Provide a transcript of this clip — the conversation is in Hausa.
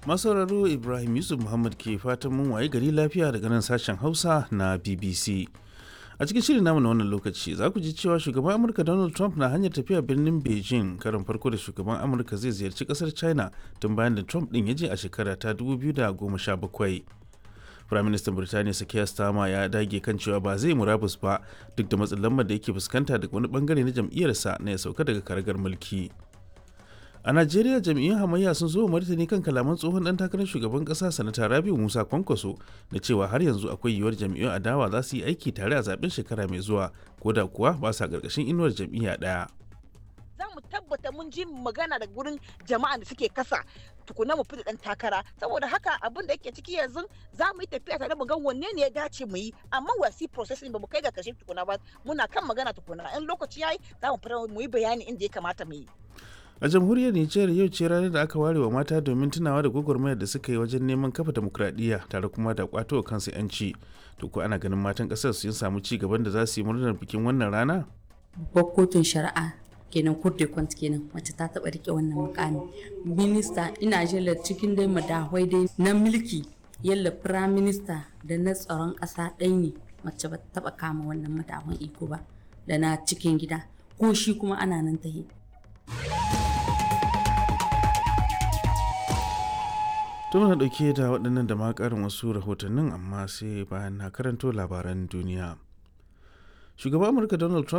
masauraro ibrahim yusuf muhammad ke fatan mun waye gari lafiya daga nan sashen hausa na bbc a cikin shirin namu na wannan lokaci za ku ji cewa shugaban amurka donald trump na hanyar tafiya birnin beijing karin farko da shugaban amurka zai ziyarci kasar china tun bayan da trump din ya je a shekara ta 2017 firaministan birtaniya sakiya stama ya dage kan cewa ba zai murabus ba duk da matsin lambar da yake fuskanta daga wani bangare na jam'iyyarsa na ya sauka daga karagar mulki a najeriya jam'iyyun hamayya sun zo martani kan kalaman tsohon dan takarar shugaban kasa sanata rabiu musa kwankwaso da cewa har yanzu akwai yiwuwar jam'iyyun adawa za su yi aiki tare a zaben shekara mai zuwa ko da kuwa ba sa karkashin inuwar jam'iyya daya za mu tabbata mun ji magana daga gurin jama'a da suke kasa tukuna mu fita dan takara saboda haka abin da yake ciki yanzu za mu yi tafiya tare mu ga wanne ne ya dace mu yi amma wasi processing ba mu kai ga kashe tukuna ba muna kan magana tukuna in lokaci yayi za mu fara mu yi bayani inda ya kamata mu yi a jamhuriyar nijar yau ce ranar da aka ware wa mata domin tunawa da gwagwarmayar da suka yi wajen neman kafa demokradiyya tare kuma da kwato kansu yanci to ko ana ganin matan kasar sun samu ci gaban da za su yi murnar bikin wannan rana babbar kotun shari'a kenan court de compte kenan wacce ta taba rike wannan mukami minista ina jela cikin dai madahwai dai na mulki yalla prime minister da na tsaron kasa ɗaya ne mace ba taba kama wannan madahwan iko ba da na cikin gida ko shi kuma ana nan ta yi to muna dauke da waɗannan da ma ƙarin wasu rahotannin amma sai bayan na karanto labaran duniya shugaban amurka donald trump